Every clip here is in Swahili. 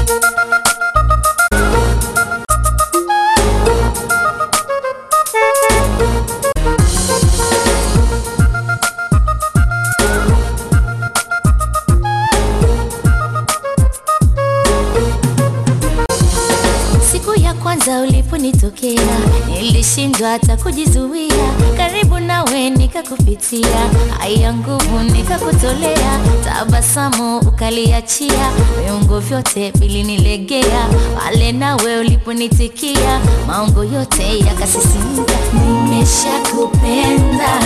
Siku ya kwanza uliponitokea nilishindwa hata kujizuia, karibu nawe nikakupitia, haya nguvu nikakutolea, tabasamu ukaliachia, viungo vyote vilinilegea, pale nawe uliponitikia, maungo yote yakasisimka. Nimeshakupenda,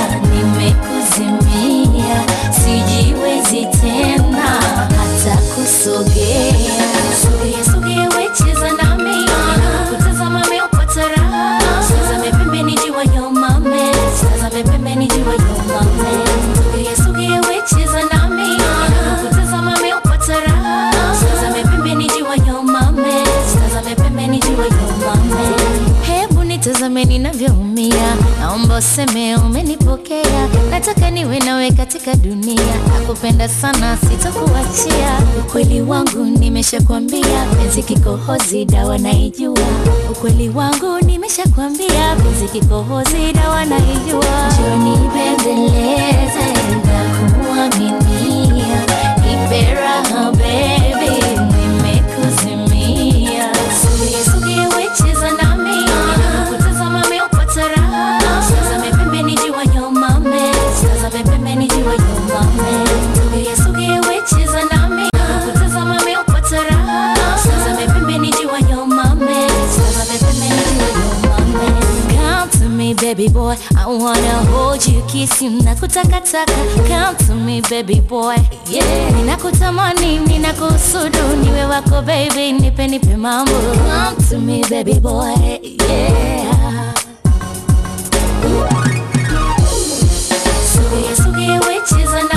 nimekuzimia, sijiwezi tena hata kusogea. Sogea, sogea, wecheza nami, kutazama meupata raha. Tazame pembeni, jiwa yo mame, tazame pembeni, jiwa yo mame. Sogea, sogea, wecheza nami, kutazama meupata raha. Tazame pembeni, jiwa yo mame, tazame pembeni, jiwa yo mame. Hebu nitazame ninavyoumia, naomba useme umenipokea. Nataka niwe nawe katika dunia, nakupenda sana, sitokuachia. Ukweli wangu nimeshakwambia, penzi kikohozi, dawa naijua. Ukweli wangu nimeshakwambia, penzi kikohozi, dawa naijua. Njoo nibembeleze na kuaminia, nipe raha baby, nimekuzimia. Sogea, sogea, wecheza nami, kutazama meupata raha. Tazame pembeni, jiwa yo mame, tazame pembeni, jiwa yo mame. Sogea, sogea, wecheza nami, kutazama meupata raha. Tazame pembeni, jiwa yo mame, tazame pembeni, jiwa yo mame. Come to me baby boy, I wanna hold you, kiss you, nakutakataka. Come to me baby boy, yeah. Ninakutamani, ninakusudu, niwe wako baby, nipe nipe mambo. Come to me baby boy, yeah. Sogea, sogea, wecheza